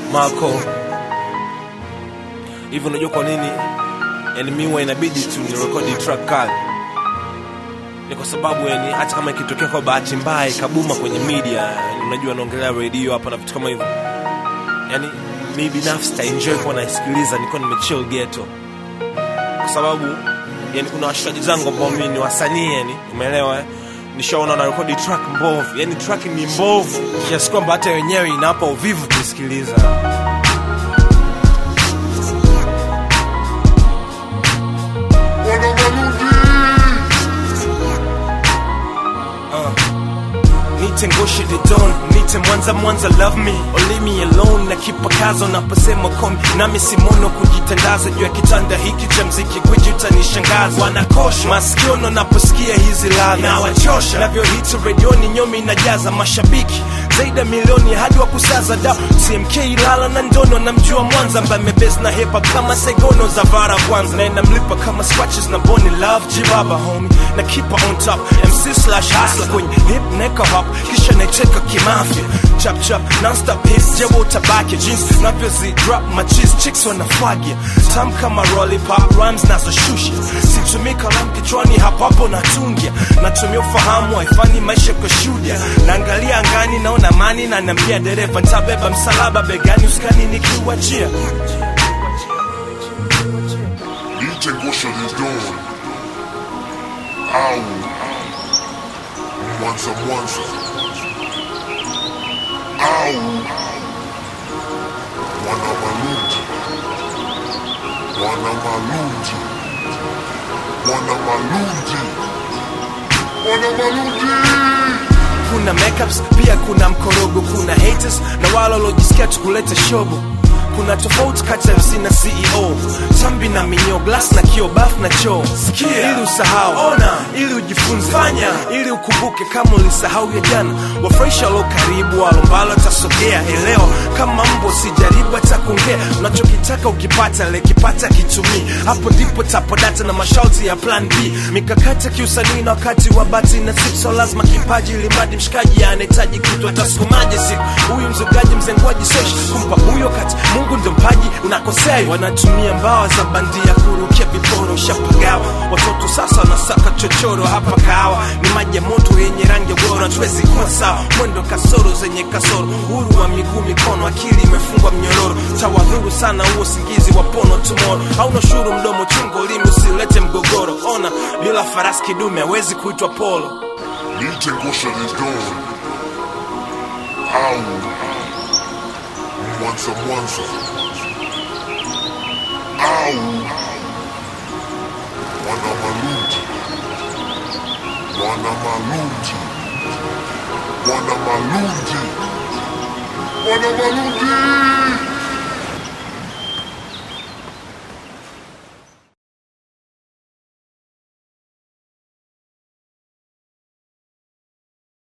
Marco. Hivi unajua kwa nini? Yani mimi huwa inabidi tu nirekodi track kali. Ni kwa sababu yani hata kama ikitokea kwa bahati mbaya ikabuma kwenye media, yani unajua naongelea radio hapa na vitu kama hivyo. Yani mimi binafsi ta enjoy kuwa naisikiliza niko nimechill ghetto. Kwa sababu yani kuna washikaji zangu ambao mimi ni wasanii yani, umeelewa eh? nishaona na rekodi track mbovu, yani track ni mbovu kiasi kwamba hata wenyewe inawapa uvivu kuisikiliza. Wana Maludi. Nite ngoshe the dawn, nite mwanza mwanza love me or leave me alone na kipakazo naposema komi nami simono kujitandaza juu ya kitanda hiki cha mziki gwiji utanishangaza wanakosha masikiono naposikia hizi ladha na wachosha navyohiti redioni nyomi inajaza mashabiki zaidi ya milioni hadi wa kusaza da tmk ilala na ndono namjua mwanza ambaye mebes na hepa kama segono za vara kwanza na inamlipa kama scratches na boni love jibaba homi na kipa on top mc slash hustler kwenye hip neka hop kisha naicheka kimafya chap chap non-stop hits jewo utabaki jeans navyozi drop machis chicks wanafagia tam kama lollipop rhymes nazoshusha situmii kalamu kichwani hapo hapo natungia natumia ufahamu haifani maisha kwa shuhudia naangalia angani naona mani na naambia dereva ntabeba msalaba begani uskani nikiwachia Nite ngosha the dawn. Au. Mwanza Mwanza. Au. Wana Maludi. Wana Maludi. Wana Maludi. Wana Maludi. kuna makeups pia kuna mkorogo kuna haters na wale waliojisikia tukuleta shobo kuna tofauti kati ya MC na CEO tambi na minyo glass na kio baf na choo sikia ili usahau ona ili ujifunze fanya ili ukumbuke kama ulisahau ya jana wafurahisha walo karibu walombalo tasogea elewa kama mbo sijaribu hata kuongea unachokitaka ukipata lekipata kitumii hapo ndipo tapodata na masharti ya plan b mikakati ya kiusanii na wakati wa bati na sipso lazima kipaji limradi mshikaji anahitaji kitu atasukumaje siku huyu mzogaji mzenguaji sesh kumpa huyo kati mungu ndo mpaji unakosea wanatumia mbawa za bandia kurukia viporo ushapagawa watoto sasa wanasaka chochoro hapa kahawa ni maji ya moto yenye rangi ya bora tuwezi kuwa sawa mwendo kasoro zenye kasoro uhuru wa miguu mikono akili imefungwa mnyororo tawadhuru sana huo singizi wa pono tumoro hauna shuru mdomo chungo limi usilete mgogoro ona bila farasi kidume hawezi kuitwa polo Nite ngosha the dawn. Au. Mwanza Mwanza. Au. Wana Maludi. Wana Maludi. Wana Maludi. Wana Maludi.